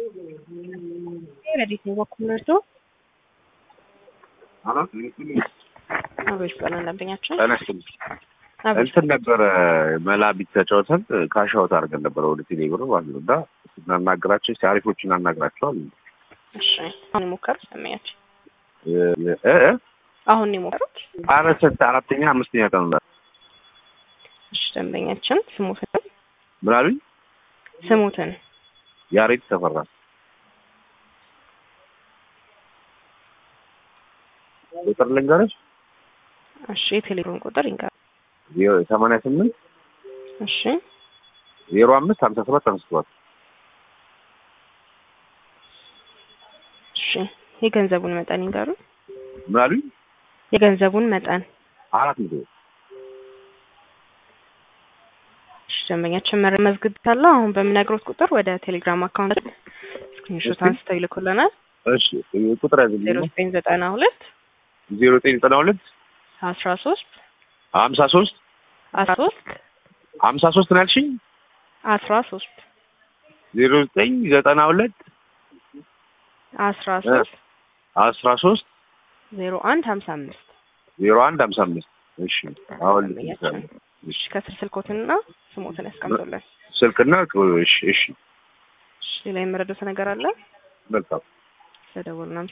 ረዲት ነው በኩል ነርቶ አቤት ቀን ደንበኛችን ተነስም እንትን ነበረ መላቢት ተጫውተን ካሻውት አድርገን ነበረ ወደ ቴሌብር ማለት ነው። እና ስናናግራቸው ሲአሪፎችን እናናግራቸዋል። እሺ አሁን የሞከሩት ደንበኛችን እ እ አሁን የሞከሩት ኧረ ስንት አራተኛ አምስተኛ ቀን ነው። እሺ ደንበኛችን ስሙትን ምን አሉኝ? ስሙትን ያሬድ ተፈራ ቁጥር ልንገርሽ እሺ የቴሌብሩን ቁጥር ይንገር ሰማንያ ስምንት እሺ ዜሮ አምስት ሀምሳ ሰባት ሀምሳ ሰባት እሺ የገንዘቡን መጠን ይንገሩ ምን አሉኝ? የገንዘቡን መጠን አራት መቶ እሺ ደንበኛችን መረ መዝግብታለሁ አሁን በምነግሮት ቁጥር ወደ ቴሌግራም አካውንት ስክሪንሾት እሺ። አንስተው ይልኩልናል እሺ ቁጥር ዜሮ ያዝልኝ ዘጠኝ ዘጠና ሁለት ዜሮ ዘጠኝ ዘጠና ሁለት አስራ ሶስት ሀምሳ ሶስት አስራ ሶስት ሀምሳ ሶስት ነው ያልሽኝ? አስራ ሶስት ዜሮ ዘጠኝ ዘጠና ሁለት አስራ ሶስት አስራ ሶስት ዜሮ አንድ ሀምሳ አምስት ዜሮ አንድ ሀምሳ አምስት እሺ አሁን ደንበኛችን እሺ ከስር ስልኮትንና ስሞትን ያስቀምጡልን ስልክና እሺ እሺ እሺ ሌላ የመረዱት ነገር አለ መልካም ስለደወሉ